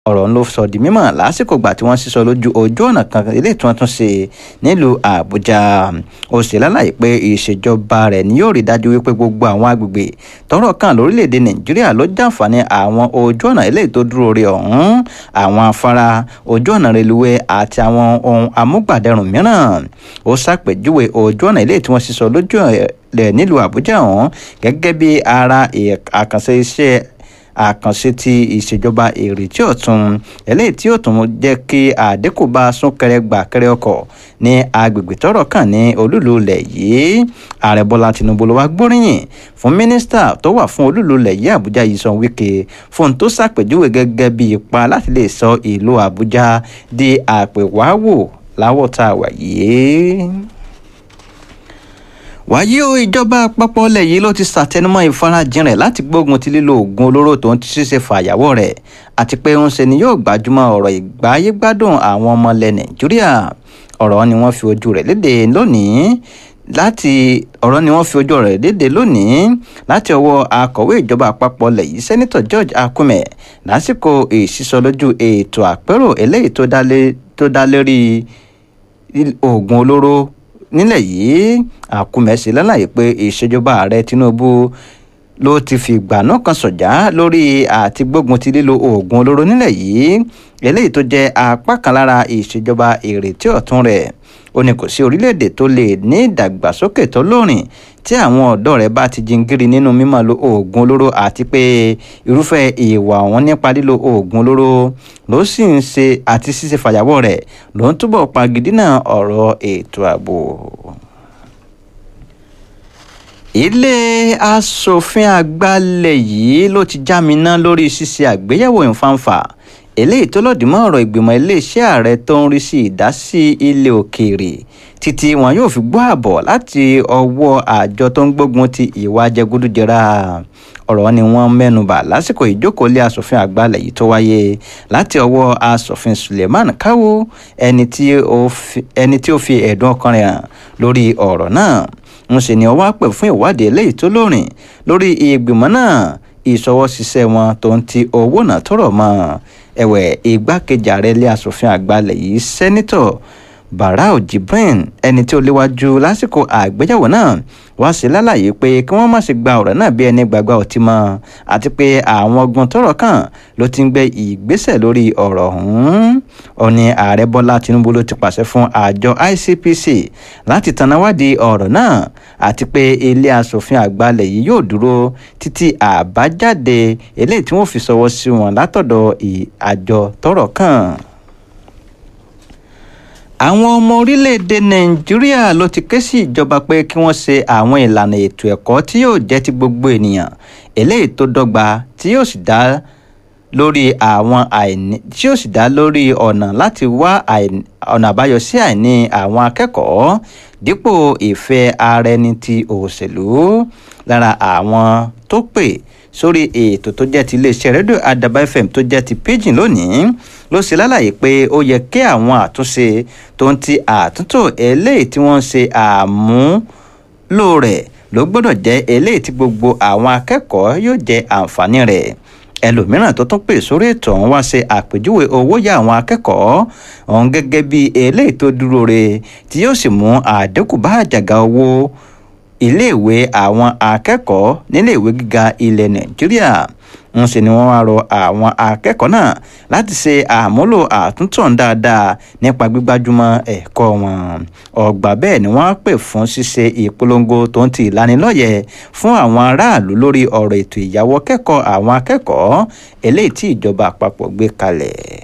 ọ̀rọ̀ ló sọ di mímọ̀ lásìkò ìgbà tí wọ́n sísọ lójú ojú ọ̀nà kan ilé tí wọ́n tún ṣe nílùú àbújá ó ṣe lálàyé pé ìṣèjọba rẹ̀ ni yóò rí dájú wípé gbogbo àwọn agbègbè tọ́rọ̀ kàn lórílẹ̀‐èdè nàìjíríà ló jàǹfààní àwọn ojú ọ̀nà ilé tó dúró re ọ̀hún àwọn afárá ojú ọ̀nà reluwé àti àwọn ohun amúgbàdẹrùn mìíràn ó ṣàpèjúwe ojú ọ̀nà ilé tí wọ́n sísọ lójú rẹ̀ nílùú àbújá ọ̀hún gẹ́gẹ́ bí ara àkànṣe iṣẹ́ àkànṣe ti ìṣèjọba ìrètí ọ̀tun eléyìí tí ó tún jẹ́ kí àdínkù bá súnkẹrẹ gbàkẹrẹ ọkọ̀ ní agbègbè tọ́rọ̀ kàn ní olúlu ilẹ̀ yìí ààrẹ bọ́lá tinubu ló wá gbóríyìn fún mínísítà tó wà fún olúlu ilẹ̀ yìí àbújá yìí sàn wíkẹ́ fún tó ṣàpèjúwe gẹ́gẹ́ bí ipa láti lè sọ ìlú àbújá di àpèwáwò láwọ̀ tá a wà yìí wáyé o ìjọba àpapọ̀ ilẹ̀ yìí ló ti ṣàtẹnumọ́ ìfarajìn rẹ̀ láti gbógun ti lílo oògùn olóró tó ń ti ṣíṣe fàyàwọ́ rẹ̀ àti pé ń ṣe ni yóò gbajúmọ̀ ọ̀rọ̀ ìgbáyégbádùn àwọn ọmọ ilẹ̀ nàìjíríà ọ̀rọ̀ ni wọ́n fi ojú rẹ̀ léde lónìí láti ọ̀rọ̀ ni wọ́n fi ojú rẹ̀ léde lónìí láti ọwọ́ akọ̀wé ìjọba àpapọ̀ ilẹ̀ yìí sẹ́nitọ̀ george akume lásìkò ìṣísọlójú ètò àpérò eléyìí tó dá lérí oògùn olóró nílẹ̀ yìí àkúmẹ̀sí lálàyé pé ìṣèjọba ààrẹ tinubu ló ti fi ìgbà náà kan sọ̀já lórí àti gbógun ti lílo oògùn olóró nílẹ̀ yìí eléyìí tó jẹ́ apá kan lára ìṣèjọba ìrètí ọ̀tún rẹ̀ ó ní kò sí orílẹ̀-èdè tó lè ní ìdàgbàsókè tó lóòrìn tí àwọn ọ̀dọ́ rẹ̀ bá ti jingiri nínú mímọ́ lo oògùn olóró àti pé irúfẹ́ ìwà wọn nípa lílo oògùn olóró ló sì ń ṣe àti ṣíṣe fàyàwọ́ rẹ̀ ló ń túbọ̀ pagidínà ọ̀rọ̀ ètò ààbò ilé asòfin àgbàlẹ̀ yìí ló ti jáminá lórí ṣíṣe àgbéyẹ̀wò ìfanfà eléyìí tó lòdì mọ́ ọ̀rọ̀ ìgbìmọ̀ iléeṣẹ́ ààrẹ tó ń rí sí ìdásí ilé òkèèrè títí wọn yóò fi gbọ́ àbọ̀ láti ọwọ́ àjọ tó ń gbógun ti ìwà jẹgúdújẹrá ọ̀rọ̀ ni wọ́n mẹ́nubà lásìkò ìjókòó ilé asòfin àgbàlẹ̀ yìí tó wáyé láti ọwọ́ asòfin suleiman kawo ẹni tí ó fi ẹ̀dùn ọkàn rẹ̀ hàn lórí ọ̀rọ̀ náà ń ṣe ni ọwọ́ pè fún ìwádìí eléyìí tó lóòrìn lórí ìgbìmọ̀ náà ìṣọwọ́ṣiṣẹ́ wọn tó ń ti owó náà tọrọ mọ́ ẹ̀wẹ̀ igbákejì ààrẹ ilé asòfin àgbàlẹ̀ yìí sẹ́nitọ̀ barau jibrin ẹni tí ó léwájú lásìkò àgbéyẹ̀wò náà wá sí lálàyé pé kí wọ́n má sì gba ọ̀rọ̀ náà bí ẹni gbàgbà ọtí mọ́ àti pé àwọn ọgbọ́n tọrọ kàn ló ti ń gbé ìgbésẹ̀ lórí ọ̀rọ̀ ọ̀hún ọ̀ni ààrẹ bọ́lá tinubu ló ti pàṣẹ fún àjọ icpc láti tanáwádìí ọ̀rọ̀ náà àti pé ilé asòfin àgbàlẹ̀ yìí yóò dúró títí àbájáde eléyìí tí wọ́n fi sọwọ́ sí wọn látọ̀dọ̀ àjọ tọrọ kàn àwọn ọmọ orílẹ̀-èdè nàìjíríà ló ti ké sí ìjọba pé kí wọ́n ṣe àwọn ìlànà ètò ẹ̀kọ́ tí yóò jẹ́ ti gbogbo ènìyàn eléyìí tó dọ́gba tí yóò sì dá lórí àwọn àìní tí yóò sì dá lórí ọ̀nà láti wá ọ̀nà àbáyọ sí àìní àwọn akẹ́kọ̀ọ́ dípò ìfẹ́ ara ẹni ti òṣèlú lára àwọn tó pè sórí ètò tó jẹ́ ti iléeṣẹ́ rédíò àdàbà fm tó jẹ́ ti pidgin lónìí ló ṣe lálàyé pé ó yẹ kí àwọn àtúnṣe tó ń ti àtúntò eléyìí tí wọ́n ń ṣe àmúlò rẹ̀ ló gbọ́dọ̀ jẹ́ eléyìí tí gbogbo àwọn akẹ́kọ̀ọ́ yóò jẹ àǹfààní rẹ̀ ẹlòmíràn tó tún pè sórí ètò ọ̀hún wá ṣe àpèjúwe owó yá àwọn akẹ́kọ̀ọ́ ọ̀hún gẹ́gẹ́ bí eléyìí tó dúró re tí yóò sì mú àdínkù bá àjàgà owó iléèwé àwọn akẹ́kọ̀ọ́ níléèwé gíga ilẹ̀ nàìjíríà ń ṣe ni wọ́n wá rọ àwọn akẹ́kọ̀ọ́ náà láti ṣe àmúlò àtúntò dáadáa nípa gbígbájúmọ́ ẹ̀kọ́ wọn ọgbà bẹ́ẹ̀ ni wọ́n pè fún ṣíṣe ìpolongo tó ń ti ìlanilọ́yẹ̀ fún àwọn aráàlú lórí ọ̀rọ̀ ètò ìyàwó kẹ́kọ̀ọ́ àwọn akẹ́kọ̀ọ́ eléyìí tí ìjọba àpapọ̀ gbé kalẹ̀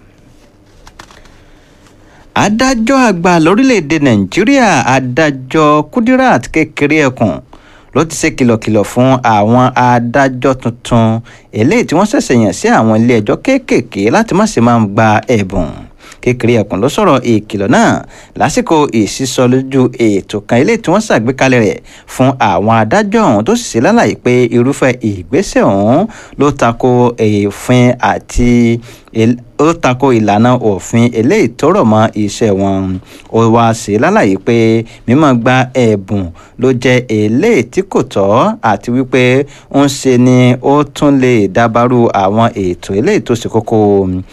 adájọ́ àgbà lórílẹ̀‐èdè nàìjíríà adájọ́ kudirat kékeré ẹkùn ló ti ṣe kìlọ̀kìlọ̀ fún àwọn adájọ́ tuntun eléyìí tí wọ́n ṣẹ̀ṣẹ̀ yàn sí àwọn ilé ẹjọ́ kéékèèké láti má ṣe máa gba ẹ̀bùn kékeré ẹkùn ló sọ̀rọ̀ ìkìlọ̀ náà lásìkò ìsísọ lójú ètò kan ilé tí wọ́n ṣàgbékalẹ̀ rẹ̀ fún àwọn adájọ́ ọ̀hún tó sì ṣe lálàyé pé irúfẹ́ ìgbésẹ̀ ọ̀hún ló tako òfin àti ó tako ìlànà òfin eléyìí tó rọ̀ mọ́ iṣẹ́ wọn ó wá ṣe lálàyé pé mímọ́ gba ẹ̀bùn ló jẹ́ eléyìí tí kò tọ́ àti wípé ń ṣe ni ó tún lè dábàrú àwọn ètò eléyìí tó ṣe kókó